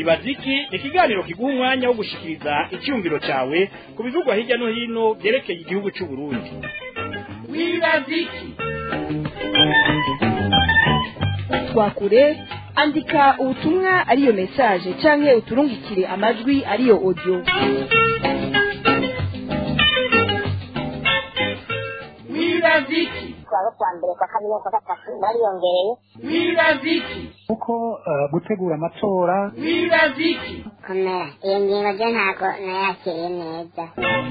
wibaza iki ni ikiganiro kiguha umwanya wo gushikiriza icyumviro cyawe ku bivugwa hirya no hino byerekeye igihugu cy'u Burundi wibaza iki twakure andika ubutumwa ariyo message canke uturungikire amajwi ariyo audio wibaza iki kuwa kwa mbere kwa kabiri no kwa gatatu bariyongereye wibaza iki kuko eh, gutegura amatora wibaza iki komera iyo ngingo ryo ntabwo nayakiriye neza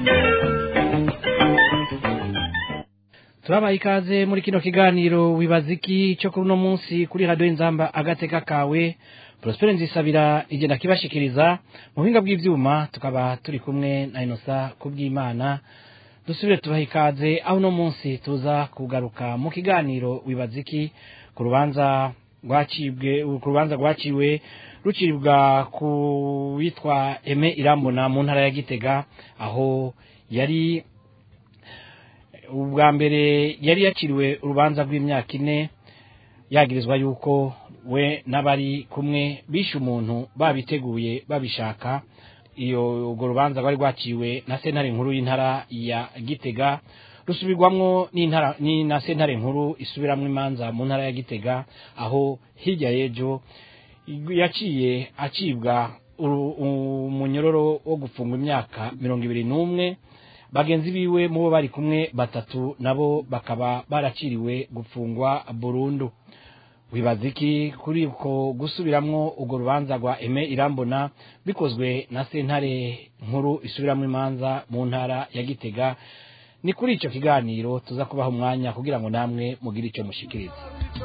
turabaha ikaze muri kino kiganiro wibaza iki cyo kuri uno munsi kuri radiyo inzamba agateka kawe prospere nzisabira igenda kibashikiriza mu buhinga bw'ibyuma tukaba turi kumwe na inosa kubw'imana dusubire tubaha ikaze aho uno munsi tuza kugaruka mu kiganiro wibaza iki ku rubanza rwacibwe ku rubanza rwaciwe rucibwa ku witwa eme irambona mu ntara ya gitega aho yari ubwa mbere yari yaciriwe urubanza rw'imyaka ine yagirizwa yuko we n'abari kumwe bishe umuntu babiteguye babishaka iyo urwo rubanza rwari rwaciwe na sentare nkuru y'intara ya gitega rusubirwamwo n'intara ni na sentare nkuru isubiramwo imanza mu ntara ya gitega aho hirya y'ejo yaciye acibwa uru- umunyororo wo gufungwa imyaka mirongo ibiri n'umwe bagenzi biwe mu bo bari kumwe batatu nabo bakaba baraciriwe gufungwa burundu wibaza iki kuri uko gusubiramwo urwo rubanza rwa eme irambona bikozwe na sentare nkuru isubiramwo imanza mu ntara ya gitega ni kuri icyo kiganiro tuza kubaha umwanya kugira ngo namwe mugire icyo mushikiriza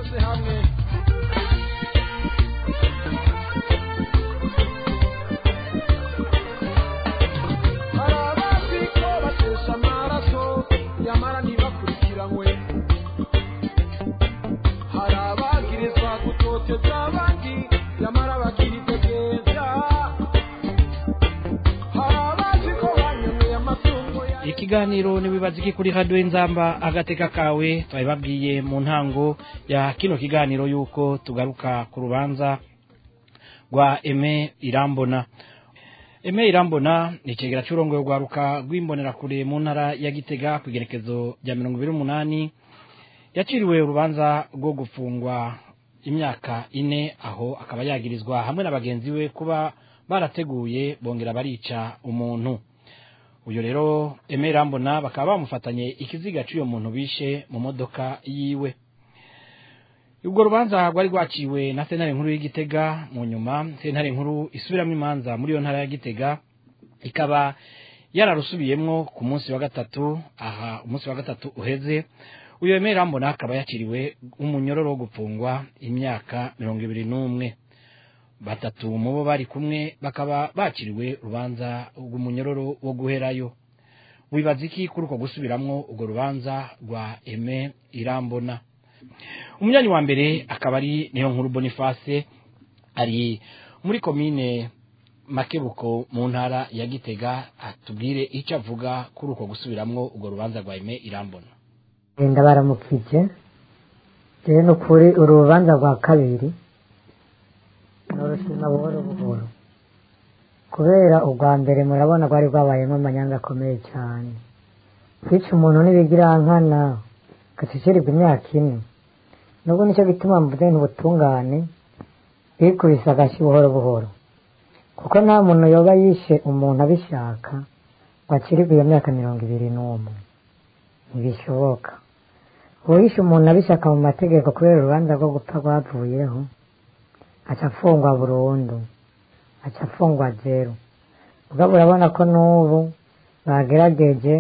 hari abazi ko batesha amaraso nyamara ntibakurikiranywe hari abagirizwa gutoteza abandi nyamara bakiritegeza hari abazi ko banyemeye amatungo ya ikiganiro niwibaza iki kuri radiyo inzamba agateka kawe twabibabwiye mu ntango ya kino kiganiro yuko tugaruka ku rubanza rwa eme irambona eme irambona ni ikigera cy'urongoye rwaruka rw'imbonerakure mu ntara ya gitega ku igerekezo rya mirongo ibiri n'umunani yaciriwe urubanza rwo gufungwa imyaka ine aho akaba yagirizwa hamwe na bagenzi be kuba barateguye bongera barica umuntu uyu rero eme irambona bakaba bamufatanye ikiziga cy'uyo muntu bishe mu modoka yiwe ubwo rubanza rwari rwaciwe na sentare nkuru y'igitega mu nyuma sentare nkuru isubiramo imanza muri iyo ntara ya gitega ikaba yararusubiyemwo ku munsi wa gatatu aha umunsi wa gatatu uheze uyu eme irambona akaba yaciriwe umunyororo wo gupfungwa imyaka mirongo ibiri n'umwe batatu mu bo bari kumwe bakaba baciriwe urubanza rw'umunyororo wo guherayo wibaza iki kuri uko gusubiramwo urwo rubanza rwa eme irambona umunyanya wa mbere akaba ari niyo nkuru boniface ari muri komine makebuko mu ntara ya gitega atubwire icyo avuga kuri uko gusubiramwo urwo rubanza rwa eme irambona genda baramukije rero ni ukuri uru rubanza rwa kabiri n'urushima buhoro buhoro kubera urwa mbere murabona rwari rwabayemo amanyanga akomeye cyane kwica umuntu n'ibigirankana gashyikirirwa imyaka ine nubwo nicyo gituma mvuze ntubutungane bikubise agashyi buhoro buhoro kuko nta muntu yoba yishe umuntu abishaka ngo akirirwe iyo myaka mirongo ibiri n'umwe ntibishoboka uwishe umuntu abishaka mu mategeko kubera urubanza rwo gupfa rwavuyeho aca afungwa burundu aca afungwa zeru ubwo urabona ko n'ubu bagerageje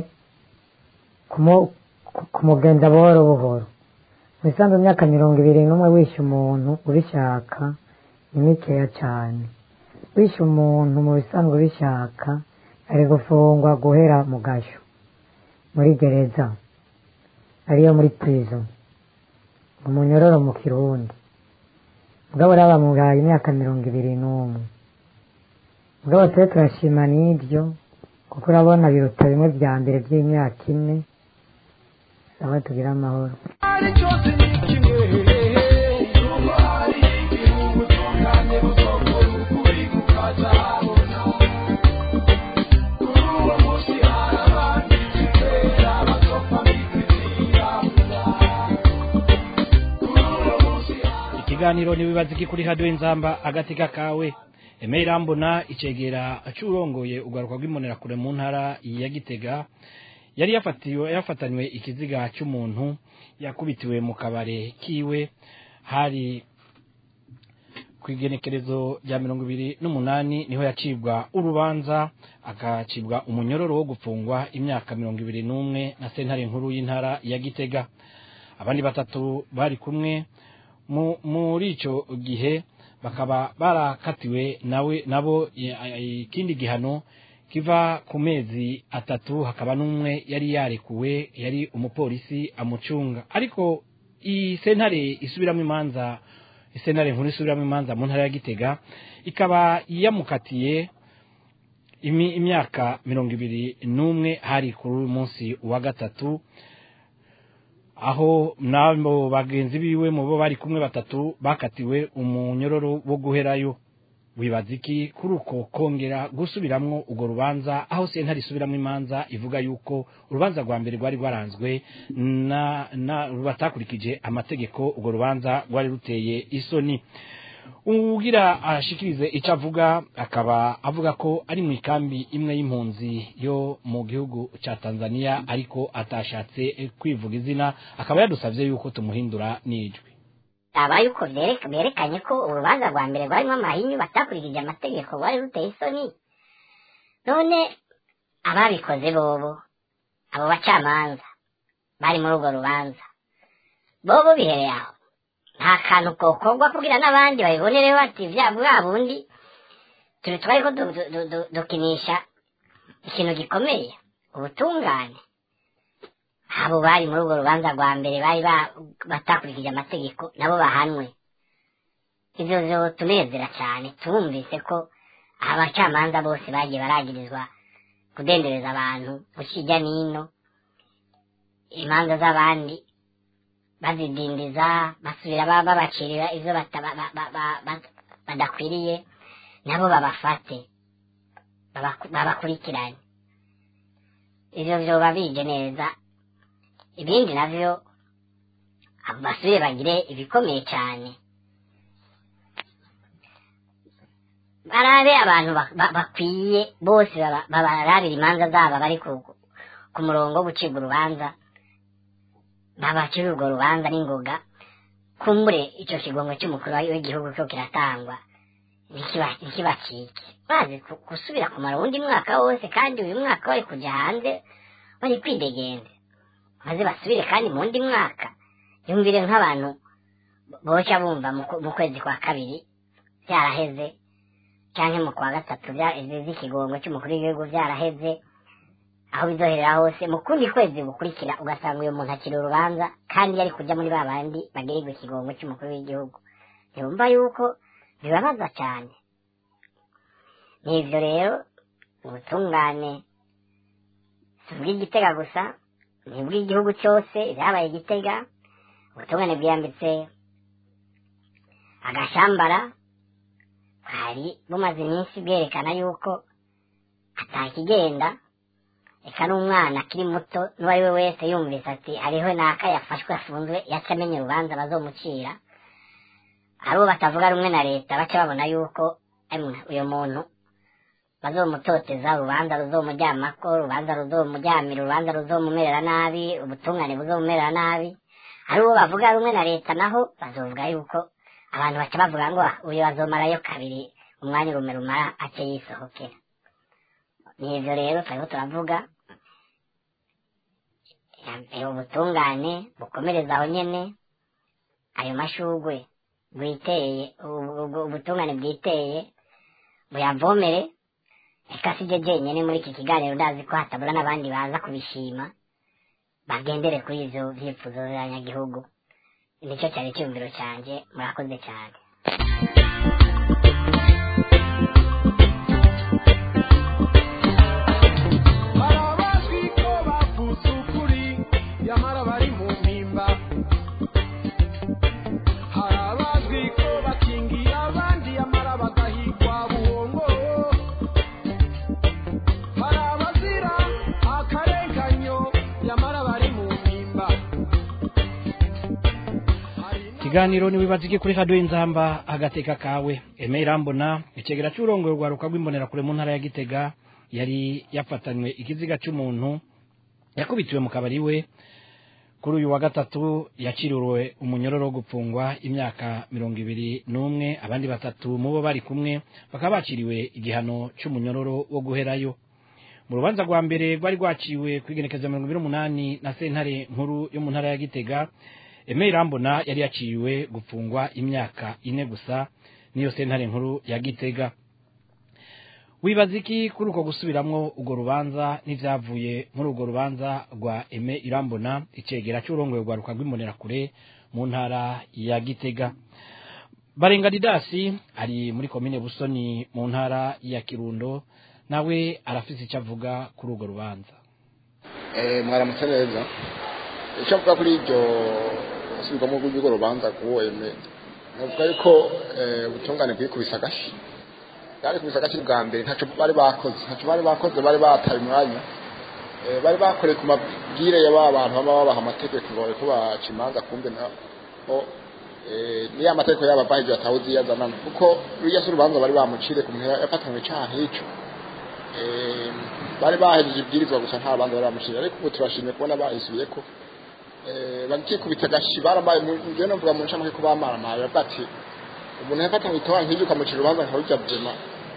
kumu- ku- kumugenza buhoro buhoro mu isanzwe imyaka mirongo ibiri n'umwe wishe umuntu ubishaka ni mikeya cyane wishe umuntu mu bisanzwe ubishaka ari gufungwa guhera mu gasho muri gereza ariyo muri prison umunyororo mu kirundi mugabo rero bamuhaye imyaka mirongo ibiri n'umwe mugabo twe turashima n'ibyo kuko urabona biruta bimwe bya mbere by'imyaka ine saba tugire amahoro ari cyose ni kimwe hari ubutungane buzokora ukuri ikiganiro nibibaza iki kuri radio inzamba agateka kawe Eme Irambona icegera acurongoye ugaruka rw'imonera kure mu ntara ya Gitega yari yafatiwe yafatanywe ikiziga cy'umuntu yakubitiwe mu kabare kiwe hari kwigenekerezo rya mirongo ibiri n'umunani niho yacibwa urubanza akacibwa umunyororo wo gupfungwa imyaka mirongo ibiri n'umwe na sentare nkuru y'intara ya Gitega abandi batatu bari kumwe mu- muri ico gihe bakaba barakatiwe nawe nabo i- i- ikindi gihano kiva ku mezi atatu hakaba n'umwe yari yarekuwe yari umupolisi amucunga ariko iyi sentare isubiramo imanza isentare nkuru isubiramo imanza mu ntara ya Gitega ikaba yamukatiye imi- imyaka mirongo ibiri n'umwe hari kuri uyu munsi wa gatatu aho nabo bagenzi biwe mu bo bari kumwe batatu bakatiwe umunyororo wo guherayo wibaza iki kuri uko kongera gusubiramwo urwo rubanza aho sentare isubiramo imanza ivuga yuko urubanza rwa mbere rwari rwaranzwe na, na batakurikije amategeko urwo rubanza rwari ruteye isoni ugira ashikirize icyo avuga akaba avuga ko ari mu ikambi imwe y'impunzi yo mu gihugu cya Tanzania ariko atashatse eh, kwivuga izina akaba yadusabye yuko tumuhindura n'ijwi aba yuko byereka berekanye ko urubanza rwa mbere rwarimo amahinyu batakurikije amategeko rwari ruteye isoni none ababikoze bobo abo bacamanza bari muri urwo rubanza bobo bihereye aho nta kantu kokorwa kugira n'abandi babibonere bati bya bwa bundi turi twari ko du- du- du- du- dukinisha ikintu gikomeye ubutungane abo bari muri urwo rubanza rwa mbere bari ba- batakurikije amategeko nabo bahanwe ivyo vyotunezera cyane tumvise ko abacamanza bose bagiye baragirizwa kudendereza abantu gukijya n'ino imanza z'abandi bazidindiza basubira ba- babacirira ivyo bata- ba- ba- ba- ba- ba- badakwiriye nabo babafate babaku- babakurikirane ivyo vyoba bije neza ibindi navyo abo basubire bagire ibikomeye cyane barabe abantu ba- ba- bakwiye bose baba- babarabira imanza zabo bari ku ku murongo wo gucibwa urubanza babacira urwo rubanza n'ingoga kumbure icyo kigongo cy'umukuru w'igihugu cyo kiratangwa ntikiba- ntikibacike bazi ku- gusubira kumara uwundi mwaka wose kandi uyu mwaka bari kujya hanze bari kwidegembya maze basubire kandi mu wundi mwaka yumvire nk'abantu boshya bumva mu ku- mu kwezi kwa kabiri byaraheze cyangwa mu kwa gatatu bya- z'ikigongo cy'umukuru w'igihugu byaraheze aho bizoherera hose mu kundi kwezi gukurikira ugasanga uyu muntu akiri urubanza kandi yari kujya muri ba bandi bagirirwa ikigongo cy'umukuru w'igihugu ntibumva yuko bibabaza cyane n'ivyo rero ubutungane si ubw'igitega gusa ni ubw'igihugu cyose ibyabaye igitega ubutungane bwiyambitse agashambara bwari bumaze iminsi bwerekana yuko atakigenda reka n'umwana akiri muto n'uwo ari we wese yumvise ati hariho n'aka yafashwe afunzwe yaca amenya urubanza bazomucira abo batavuga rumwe na leta baca babona yuko emwe uyu muntu bazomutoteza urubanza ruzomujyamako urubanza ruzomujyamira urubanza ruzomumerera nabi ubutungane buzomumerera nabi ari uwo bavuga rumwe na leta naho bazovuga yuko abantu baca bavuga ngo "Ah, uyu azomarayo kabiri umwanya urume rumara ace yisohokera nivyo rero turiko turavuga eh, ubutungane bukomereza aho nyene ayo mashugwe bwiteye ubu- ubu- ubutungane bwiteye buyavomere reka sije jenyene muri iki kiganiro ndazi ko hatabura n'abandi baza kubishima bagendere kuri ivyo vyifuzo vy'abanyagihugu nicyo cyari icyumviro cyanjye murakoze cyane hari abazwi ko bavuze ukuri nyamara bari mu mpimba hari abazwi ko bakingiye abandi nyamara bagahigwa buhongo hari abazira akarenganyo nyamara bari mu mpimba ikiganiro niwibaza iki kuri radiyo inzamba agateka kawe eme irambona icegera cy'urongoye urwaruka rw'imbonerakure mu ntara ya gitega yari yafatanywe ikiziga cy'umuntu yakubitiwe mu kabari we kuri uyu wa gatatu yaciriwe umunyororo wo gupfungwa imyaka mirongo ibiri n'umwe abandi batatu mu bo bari kumwe bakaba baciriwe igihano cy'umunyororo wo guherayo mu rubanza rwa mbere rwari rwaciwe ku igenekerezo mirongo ibiri n'umunani na sentare nkuru yo mu ntara ya gitega eme irambona yari yaciwe gupfungwa imyaka ine gusa niyo sentare nkuru ya gitega wibaza iki kuri uko gusubiramwo urwo rubanza n'ivyavuye muri urwo rubanza rwa eme irambona icegera cy'urongoye rwaruka rw'imbonerakure mu ntara ya gitega barenga didasi ari muri komine busoni mu ntara ya kirundo nawe arafise icyo avuga kuri urwo rubanza mwaramutse neza icyo avuga kuri iryo usubirwamo rw'urwo rubanza k'uwo eme navuga yuko ubutungane bwikubise agashi bwari kubisa agace bwa mbere ntacyo bari bakoze ntacyo bari bakoze bari bataye umwanya bari bakoreye ku mabwire ya ba bantu baba babaha amategeko ngo bareko baca imanza kumbe naho niyo amategeko yabo ava hejuru atawuzi iyo azanana kuko ruriya si urubanza bari bamucire ku muntu yafatanywe icyaha nk'icyo bari bahejeje ibwirizwa gusa nta bandi bari bamucire ariko ubu turashimye kubona bahisubiye ko bakikubita agashi barambaye njyewe navuga mu ncamake ko bamaramaye bavuga ati umuntu yafatanywe itoha nk'iryo ukamucira urubanza nka rujya buzima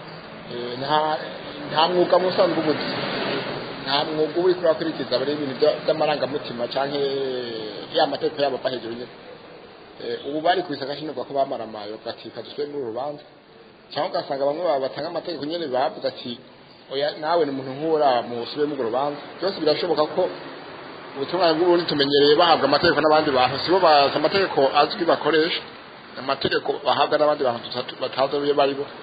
nta mwuga musanzwe ubuzi nta mwuga uba uri kurakurikiza bari ibintu by'amarangamutima cyangwa ya mategeko yabo ava hejuru nyine ubu bari kubisa agashinirwa ko bamaramaye bagatika dusubire muri uru rubanza cyangwa ugasanga bamwe batanga amategeko nyine bavuze ati oya nawe ni umuntu nk'ura musubire muri urwo rubanza byose birashoboka ko ubutungane bw'uburundi tumenyereye bahabwa amategeko n'abandi bantu sibo bazi amategeko azwi bakoresha amategeko bahabwa n'abandi bantu batazi iyo bari bo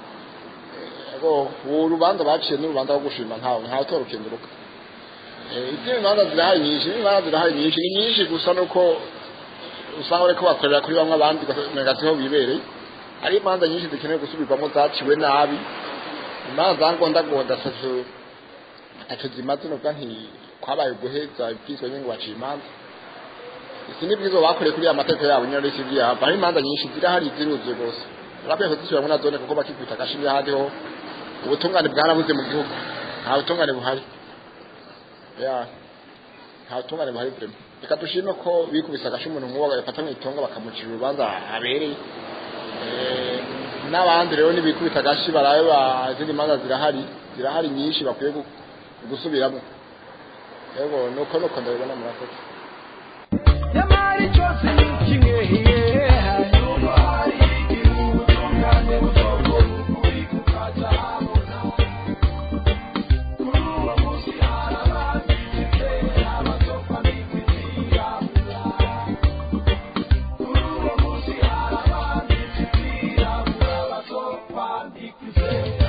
ubu rubanza baciye n'urubanza rwo gushima ntawe ntawe utora ukenguruka izindi manza zirahari nyinshi n'imanza zirahari nyinshi ni nyinshi gusa nuko usanga bariko bakorera kuri bamwe abandi ugasanga siho bibereye hari imanza nyinshi zikeneye gusubirwamo zaciwe nabi imanza zangondagonda ataco ataco zimaze novuga nti kwabaye guheza ibwirizwa nyine ngo baciye imanza isi n'ibwirizwa bakoreye kuri ya mategeko yabo nyine n'isi vyabo hari imanza nyinshi zirahari ziruzuye rwose urabwiye ko zisubira muri na zone kuko bakikubita agashimye ahandi ho ubutungane bwarabuze mu gihugu nta butungane buhari ya nta butungane buhari vrema reka dushime ko bikubise agashi umuntu nk'uwo bagafata mu itongo bakamucira urubanza abereye n'abandi rero nibikubita agashi barabe izindi manza zirahari zirahari nyinshi bakwiye gusubiramo yego nuko nuko ndabibona murakoze nyamara cyose ni kimwe hanyuma hari igihugu ubutungane butogora ukuri kukaza habona kuri uwo munsi hari abanditse abatopa b'imipira kuri uwo munsi hari abanditse abirabura abatopa b'imipira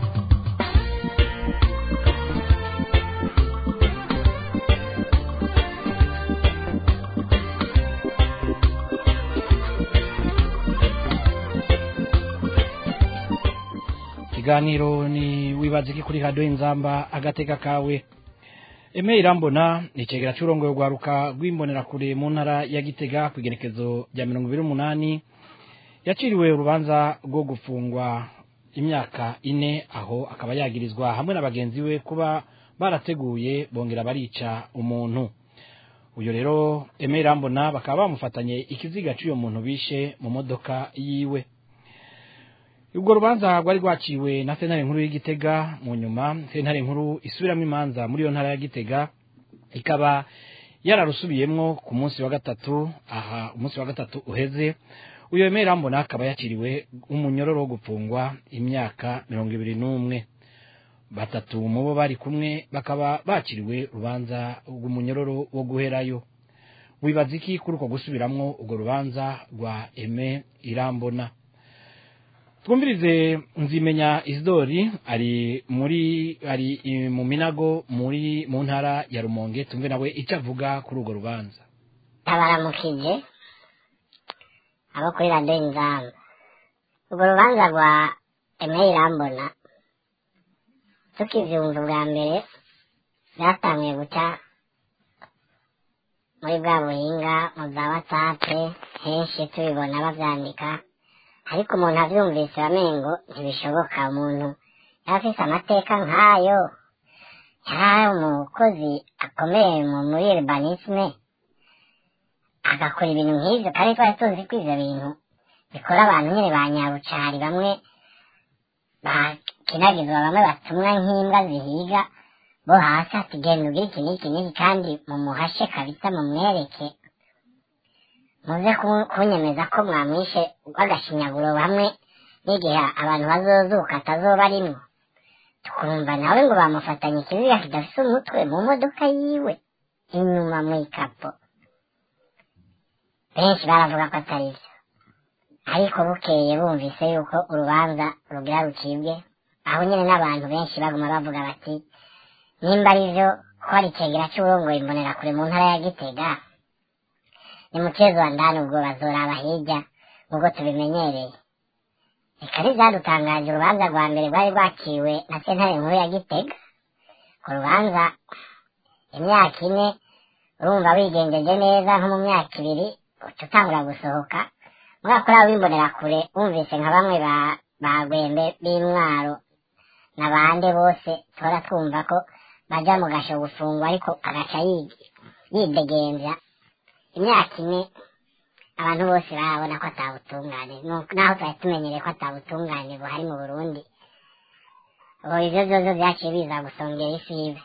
ikiganiro ni wibaza iki kuri radiyo inzamba agateka kawe eme irambona ni icegera cy'urongoye rwaruka rw'imbonerakure mu ntara ya gitega ku igenekezo rya mirongo ibiri n'umunani yaciriwe urubanza rwo gufungwa imyaka ine aho akaba yagirizwa hamwe na bagenzi we kuba barateguye bongera barica umuntu uyu rero eme irambona bakaba bamufatanye ikiziga cy'uyo muntu bishe mu modoka yiwe ubwo rubanza rwari rwaciwe na sentare nkuru y'igitega mu nyuma sentare nkuru isubiramo imanza muri iyo ntara ya gitega ikaba yararusubiyemwo ku munsi wa gatatu aha umunsi wa gatatu uheze uyu wemera mbona akaba yakiriwe umunyororo wo gupfungwa imyaka mirongo ibiri n'umwe batatu mu bo bari kumwe bakaba bakiriwe urubanza rw'umunyororo wo guherayo wibaza iki kuri uko gusubiramwo urwo rubanza rwa eme irambona twumvirize nzimenya isidori ari muri ari i- mu minago muri mu ntara ya rumonge tumve nawe icyo avuga kuri urwo rubanza tabaramukije abo kuri radiyo inzamba urwo rubanza rwa emeli irambona tukivyumva ubwa mbere byatanguye guca muri bwa buhinga mu za watsapu henshi tubibona bavyandika ariko umuntu avyumvise bamengo ntibishoboka umuntu yaba afise amateka nk'ayo yari umukozi akomeye mu muri urbanisme agakora ibintu nk'ivyo kandi twari tuzi ko ivyo bintu bikora abantu nyene ba nyabucari bamwe bakinagizwa bamwe batumwa nk'imbwa zihiga bo hasi ati genda ugire iki n'iki n'iki kandi mumuhashe kabisa mumwereke muze ku- kunyemeza ko mwamwishe rw'agashinyaguro bamwe n'igihe abantu bazozuka atazoba arimwo tukumva nawe ngo bamufatanye ikiziga kidafise umutwe mu modoka yiwe inyuma mu ikapo benshi baravuga ko atari vyo ariko bukeye bumvise yuko urubanza rugira rucibwe aho nyene n'abantu benshi baguma bavuga bati nimba ari vyo ko hari icegera c'uburongoye imbonerakure mu ntara ya gitega ni mukezo wa ndani ubwo bazoraba hirya nk'uko tubimenyereye reka ntibyadutangaje urubanza rwa mbere rwari rwaciwe na sentare nkuru ya gitega ku rubanza imyaka ine urumva wigenjeje neza nko mu myaka ibiri uca utangura gusohoka mwaka uriya w'imbonerakure wumvise nka bamwe ba ba gwembe b'intwaro na bande bose tuhora twumva ko baja mu gasho gufungwa ariko agaca yigi- yidegembya imyaka ine abantu bose barabona ko atabutungane Nu- naho twari tumenyereye ko atabutungane buhari mu burundi ubu ivyo vyose vyaciye biza gusongera isi ibe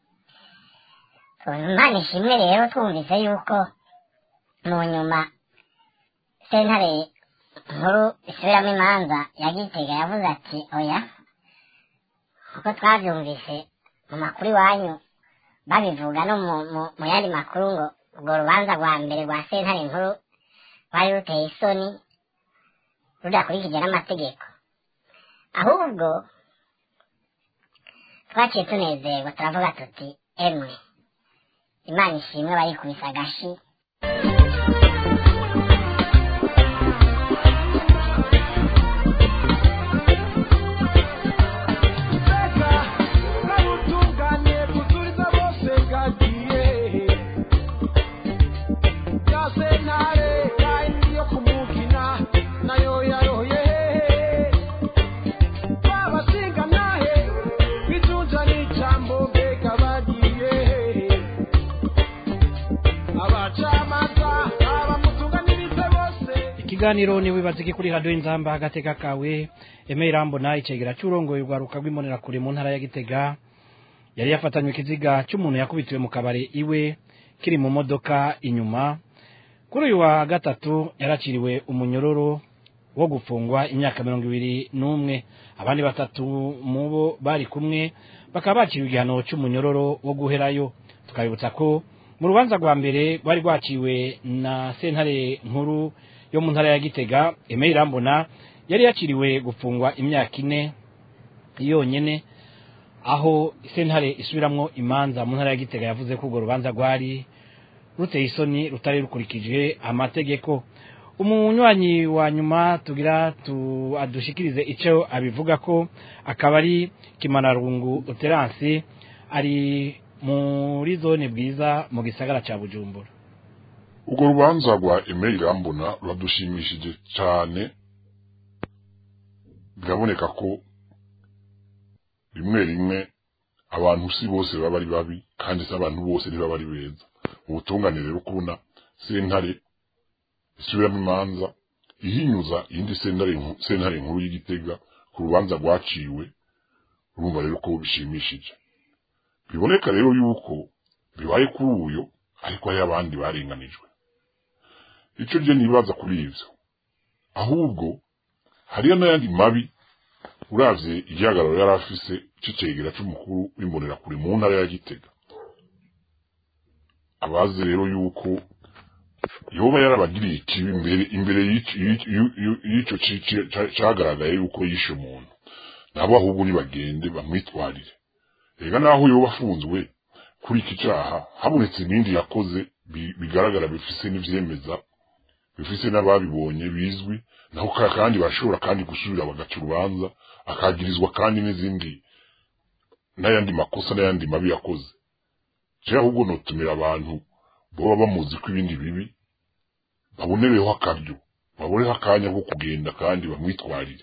imana ishimwe rero twumvise yuko mu nyuma sentare nkuru isubiramo imanza ya gitega yavuze ati oya kuko twavyumvise mu makuru iwanyu babivuga no mu, mu, mu yandi makuru ngo urwo rubanza rwa mbere rwa sentare nkuru rwari ruteye isoni rudakurikije n'amategeko ahubwo twaciye tunezerwa turavuga tuti emwe imana ishimwe barikubise agashi Seka, kabutungane kuzuriza bose bwagiye ya sentare yayindi yo kumugina nayo yaroye babashinga nahe bijunja n'ijambo mbega bagiye abacamanza abamutunganirize bose ikiganiro ni wibaza iki kuri radiyo inzamba agateka kawe eme irambona icegera cy'urongoye urwaruka rw'imbonerakure mu ntara ya gitega yari yafatanywe ikiziga cy'umuntu yakubitiwe mu kabare iwe kiri mu modoka inyuma kuri uyu wa gatatu yaraciriwe umunyororo wo gufungwa imyaka mirongo ibiri n'umwe abandi batatu mu bo bari kumwe bakaba bakiriwe igihano cy'umunyororo wo guherayo tukabibutsa ko mu rubanza rwa mbere rwari rwaciwe na sentare nkuru yo mu ntara ya gitega eme irambona yari yakiriwe gufungwa imyaka ine yonyene aho sentare isubiramwo imanza mu ntara ya gitega yavuze ko urwo rubanza rwari ruteye isoni rutari rukurikije amategeko umunywanyi wa nyuma tugira tu adushikirize icyo abivuga ko akaba ari kimanarungu uteransi ari muri zone bwiza mu gisagara ca bujumbura urwo rubanza rwa emeli irambona ruradushimishije cyane biraboneka ko rimwe rimwe abantu si bose baba ari babi kandi si abantu bose ntibaba ari beza ubutungane rero kubona sentare isubiramo imanza ihinyuza iyindi sentare nku- sentare nkuru y'igitega ku rubanza rwaciwe urumva rero ko bishimishije biboneka rero yuko bibaye kuri uyo ariko hari abandi barenganijwe icyo ryo nibaza kuri ivyo ahubwo hariyo n'ayandi mabi uravye igihagararo yari afise c'icegera c'umukuru w'imbonerakure mu ntara ya gitega abazi rero yuko yoba yarabagiriye ikibi imbere imbere y'ici- y'ici- y'ici- y'ico ci- ci- ca- cagaragaye yuko yishe umuntu nabo ahubwo nibagende bamwitwarire rega naho yoba afunzwe kuri iki caha habonetse ibindi yakoze bi- bigaragara bifise n'ivyemeza bifise n'ababibonye bizwi naho ka- kandi bashobora kandi gusubira bagaca urubanza akagirizwa kandi n'izindi n'ayandi makosa n'ayandi mabi yakoze je ahubwo notumira abantu baba bamuzi ko ibindi bibi babonereho akaryo baboneho akanya ko kugenda kandi bamwitwarire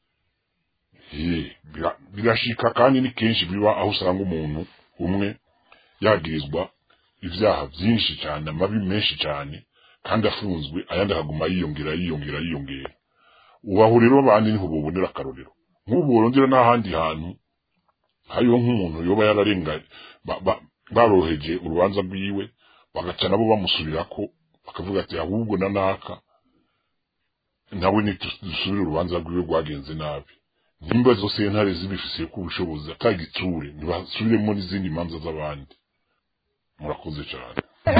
birashika kandi ni kenshi biba aho usanga umuntu umwe yagirizwa ibyaha byinshi cyane amabi menshi cyane kandi afunzwe ayandi akaguma yiyongera yiyongera yiyongera ubaho rero abandi niho bubonera akarorero nk'ubu burongera n'ahandi hantu hariho nk'umuntu yoba yararenganye baroheje urubanza rwiwe bagaca nabo bamusubirako bakavuga ati ahubwo na naka nawe nidusubire urubanza rwiwe rwagenze nabi nimba izo sentare zibifisiye ko ubushobozi atagitsure ntibasubiremo n'izindi manza z'abandi murakoze cyane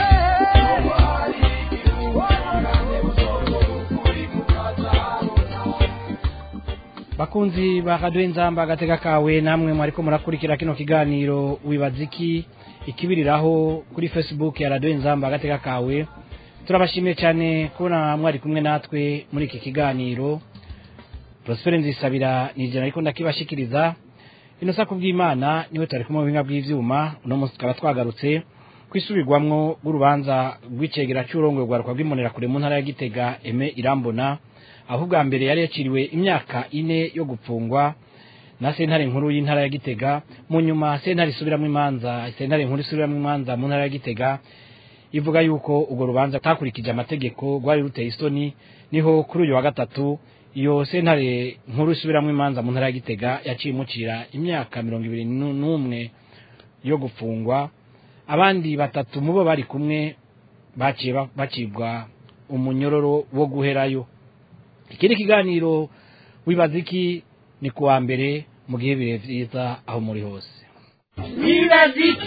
bakunzi ba radiyo inzamba agatega kawe namwe mwariko murakurikira kino kiganiro wibaza iki ikibiriraho kuri facebook ya radiyo inzamba agatega kawe turabashimiye cyane kubona mwari kumwe natwe muri iki kiganiro prospere nzisabira ni ijana ariko ndakibashikiriza ino sako bw'imana niwe turi kumwe mu buhinga bw'ivyuma uno munsi tukaba twagarutse kwisubirwamwo rw'urubanza rw'icegera cy'urongoye rwaruka rw'imonera kure mu ntara ya gitega eme irambona aho ubwa mbere yari yaciriwe imyaka ine yo gupfungwa na sentare nkuru y'intara ya gitega mu nyuma sentare isubiramo imanza sentare nkuru isubiramo imanza mu ntara ya gitega ivuga yuko urwo rubanza rutakurikije amategeko rwari ruteye isoni niho kuri uyu wa gatatu iyo sentare nkuru isubiramo imanza mu ntara ya gitega yaciye imucira imyaka mirongo ibiri n'umwe yo gupfungwa abandi batatu mu bo bari kumwe baciye bacibwa umunyororo wo guherayo ikindi kiganiro wibaza iki ni kuwa mbere mu gihe bihe byiza aho muri hose wibaza iki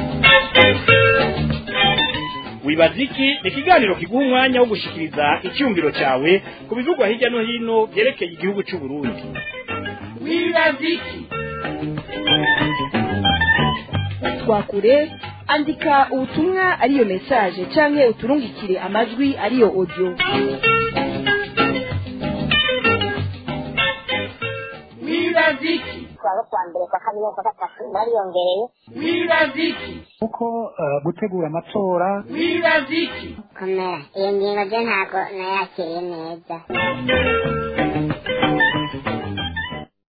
wibaza iki ni ikiganiro kiguha umwanya wo gushikiriza icyumviro cyawe ku bivugwa hirya no hino byerekeye igihugu cy'u Burundi wibaza iki twakure andika ubutumwa ariyo mesaje canke uturungikire amajwi ariyo audio wibaza iki kuwa kwa mbere kwa kabiri kwa gatatu bariyongereye wibaza iki kuko eh, gutegura amatora wibaza iki komera iyo ngingo je ntabwo nayakiriye neza